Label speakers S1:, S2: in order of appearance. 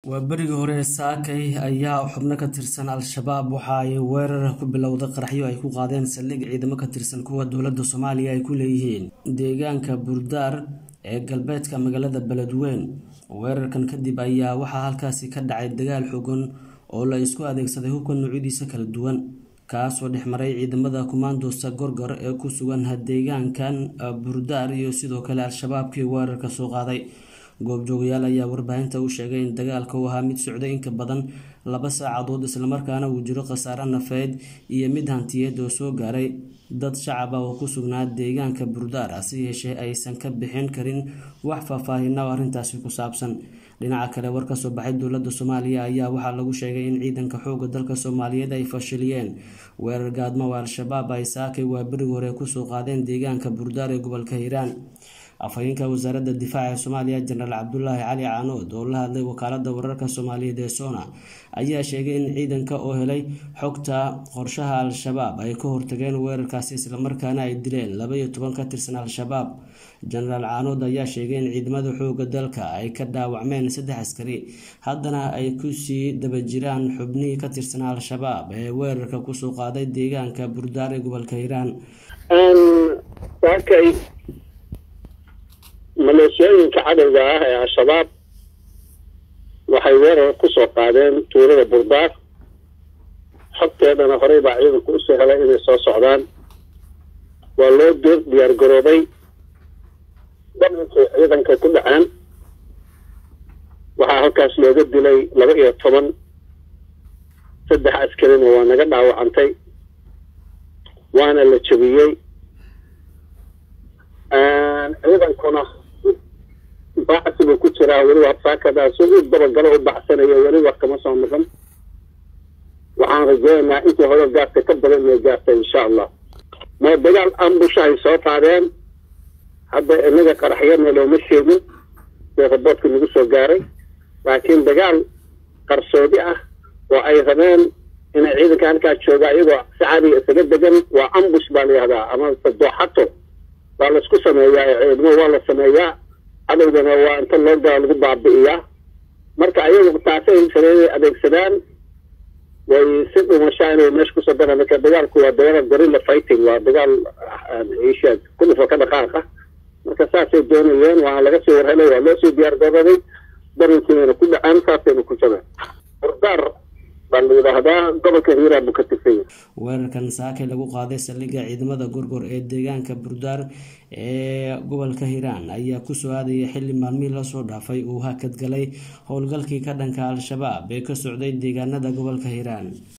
S1: waa berigii hore saakay ayaa xubno ka tirsan al-shabaab waxa ay weerar ku bilowday qaraxyo ay ku qaadeen saldhig ciidamo ka tirsan kuwa dowladda soomaaliya ay ku leeyihiin deegaanka burdaar ee galbeedka magaalada beledweyn weerarkan kadib ayaa waxaa halkaasi ka dhacay dagaal xogan oo la isku adeegsaday hubka noocyadiisa kala duwan kaasoo dhexmaray ciidamada kumaandoosta gorgor ee ku sugan deegaankan burdaar iyo sidoo kale al-shabaabkii weerarka soo qaaday goobjoogayaal ayaa warbaahinta u sheegay in dagaalka uu ahaa mid socday inka badan laba saacadood islamarkaana uu jiro khasaare nafeed iyo mid hantiyeed oo soo gaaray dad shacab ah oo ku sugnaa deegaanka burdaar hase yeeshee aysan ka bixin karin wax faahfaahina oo arrintaasi ku saabsan dhinaca kale war kasoo baxay dowladda soomaaliya ayaa waxaa lagu sheegay in ciidanka xooga dalka soomaaliyeed ay fashiliyeen weerar gaadmo oo al-shabaab ay saakay waa berigi hore kusoo qaadeen deegaanka burdaar ee gobolka hiiraan afhayeenka wasaaradda difaaca ee soomaaliya jenaraal cabdulaahi cali caanood oo la hadlay wakaalada wararka soomaaliyeed ee sona ayaa sheegay in ciidanka oo helay xogta qorshaha al-shabaab ay ka hortageen weerarkaasi islamarkaana ay dileen laba iyo toban ka tirsan al-shabaab jenaraal caanood ayaa sheegay in ciidamada xooga dalka ay ka dhaawacmeen saddex askari haddana ay kusii daba jiraan xubnihii ka tirsan al-shabaab ee weerarka kusoo qaaday deegaanka burdaar ee gobolka hiiraan
S2: maleeshiyooyinka cadowga ah ee al-shabaab waxay weerar kusoo qaadeen tuulada burdaar xogteedana horey baa ciidanku usoo helay inay soo socdaan waa loo door diyaar garoobay daminkay ciidankay ku dhaceen waxaa halkaas looga dilay laba iyo toban saddex askarina waa naga dhaawacantay waana la jebiyey ciidankuna bacsi buu ku jiraa weliba saakadaas u dabagalo u baxsanayo weliba kama soo noqon waxaan rajeynaynaa intii hore gaartay ka badan inay gaartay insha allah ma dagaal ambushahay soo qaadeen hadda inaga qaraxyana looma sheegin see raboodka nagu soo gaaray laakiin dagaal qarsoodi ah oo ay rabeen inay ciidanka halkaa jooga iyagoo si caadiga isaga degan waa ambush baa la yihahdaa ama dooxato waa laisku sameeyaa ciidamo waa la sameeyaa cadowgana waa inta loo gala lagu baabi'iyaa marka ayagu taasay sameeyay adeegsadaan way si dhumashaa inay meesha kusoo daraan marka dagaalku waa dagaal gorilla fighting waa dagaal isha kudhufo ka dhaqaaqa marka saasay doonayeen waa laga soo warhelay waa loo soo diyaar garooday darinkiina ku dhaceen saasayna ku jabeen burdaar baa la yidhaahdaa gobolka hiiraan buu ka tirsan
S1: weerarkan saakay lagu qaaday saldhigga ciidamada gorgor ee deegaanka burdaar ee gobolka hiiraan ayaa kusoo aadaya xilli maalmihii lasoo dhaafay uu hakadgalay howlgalkii ka dhanka al-shabaab ee ka socday deegaanada gobolka hiiraan